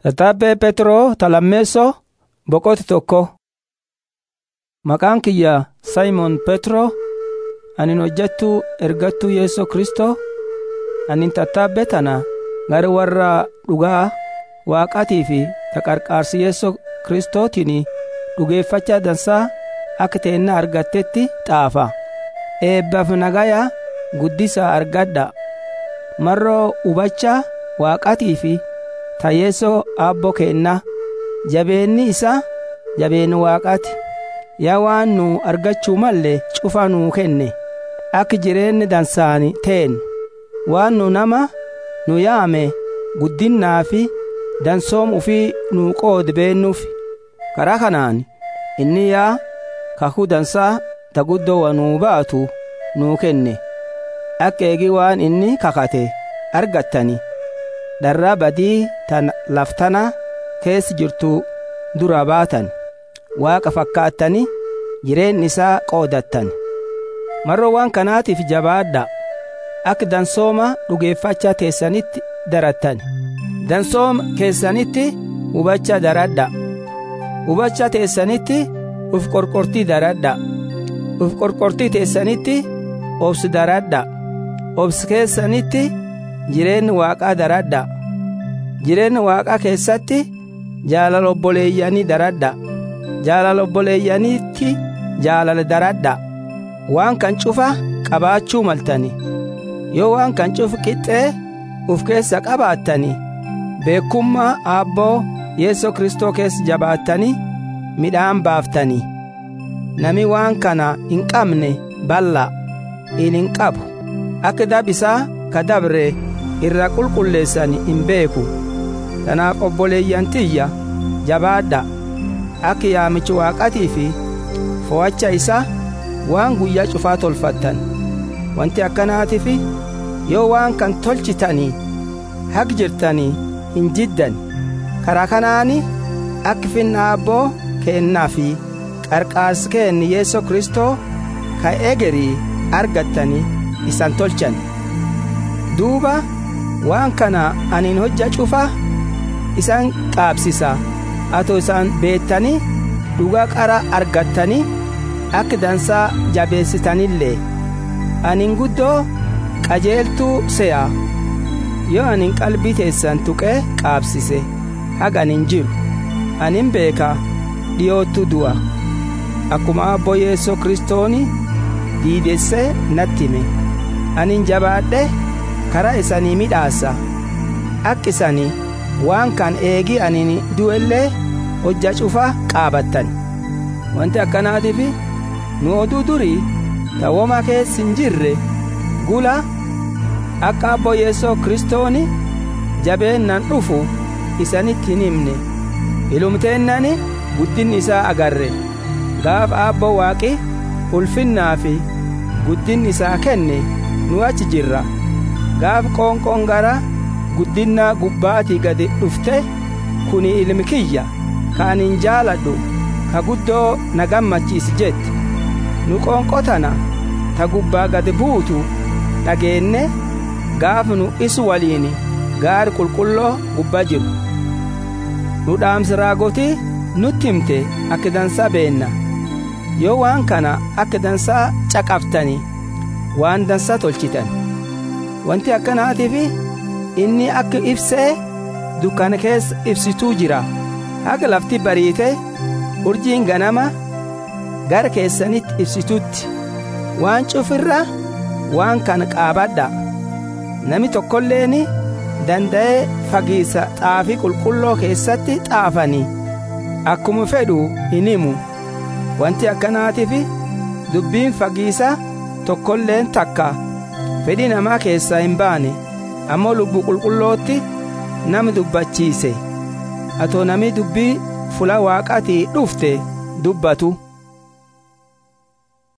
Tattaabbee Petroo talammeessoo boqoti tokko. Maqaan kiyya Simon Petroo anin hojjettuu ergattuu Yeesoo Kristoo anin tattaabbee tana gara warra dhugaa waaqatii fi taqarqaarsi Yeesoo Kristootiin dhugeeffachaa dansaa akka teennaa argattetti xaafa. Eebbaaf nagayaa guddisaa argadha. Marroo hubachaa waaqatii fi tayyeessoo abbo keenna jabeenni isaa jabeen waaqaati yaa waan nu argachuu malle cufa nuu kenne akka jireenyi dansaani teen waan nu nama nu yaame guddinnaa fi dansoom ufii nuu qoode beennuuf karaa kanaan inni yaa kakuu dansaa taguddoo wanuu baatu nuu kenne akka eegi waan inni kakate argattani dharraa badii tan laftana keessa jirtu dura baatan waaqa fakkaattani jireenyi isaa qoodattan marroo waan kanaatiif jabaadha akka dansooma dhugeeffachaa teessanitti darattan dansooma keessanitti hubachaa daradha hubachaa teessanitti uf qorqortii daradha uf qorqortii teessanitti obsi daradha obsi keessanitti jireenyi waaqaa daradha jireenyi waaqaa keessatti jaalala obboleeyyanii daradha jaalala obboleeyyaniitti jaalala daradha waan kan cufa qabaachuu maltani yoo waan kan cufa qixxee uf keessa qabaattani beekummaa aabboo yeesoo kristoo keessa jabaattani midhaan baaftani nami waan kana hin qabne balla in hin qabu akka dabisaa ka dabre irra qulqulleessani hin beeku tanaaf obboleeyyantiyya jabaadha akka yaamichi waaqatii fi fo'acha isaa waan guyyaa cufaa tolfattan wanti akkanaatiif yoo waan kan tolchitanii haq jirtanii hin jiddan karaa kanaani akka finna abboo keennaa fi qarqaarsi keenni yeesoo kristoo ka egerii argattanii isan tolchan duuba waan kana anin hojja cufa isan qaabsisa atoo isaan beettanii dhugaa qara argattanii akka dansaa jabeessitanillee anin guddoo qajeeltuu se'a yoo anin qalbii teessan tuqee qaabsise haga anin jiru anin beeka dhiyoottu du'a akkuma abbo yeesoo kristooni diidessee natti hime anin jabaadhe karaa isanii midhaassa akka isanii waan kan eegi anin du'ellee hojja cufa qaabattan wanti akkanaatiif nu oduu durii tawwoma keessa hin jirre gula akka abbo yeesoo kristooni jabeennan dhufu isanitti hin himne ilumteennani guddinni isaa agarre gaaf abbo waaqi ulfinnaa fi guddinni isaa kenne nu achi jirra gaaf qoonqoon gara guddinnaa gubbaatii gadi dhufte kuni ilmi kiyya ka anin jaaladhu ka guddoo na gammachiisi jetti nu qoonqotana ta gubbaa gadi buutu dhageenne gaaf nu isu waliin gaari qulqulloo gubbaa jiru nu dhaamsi raagotii nutti himte akka dansaa beenna yoo waan kana akka dansaa caqaftani waan dansaa tolchitan wanti akkanaatiif inni akka ibsee dukkana keessa ibsituu jira haga lafti bariite urjiin ganama gara keessanitti ibsitutti waan cufirra waan kana qaabadha nami tokkolleen danda'ee fagiisa xaafii qulqulloo keessatti xaafanii akkuma fedhu hin himu wanti akkanaatiif dubbiin fagiisa tokkolleen takka fedhii namaa keessaa hin baane ammoo lubbu qulqullootti nama dubbachiise atoo nami dubbii fula waaqatii dhufte dubbatu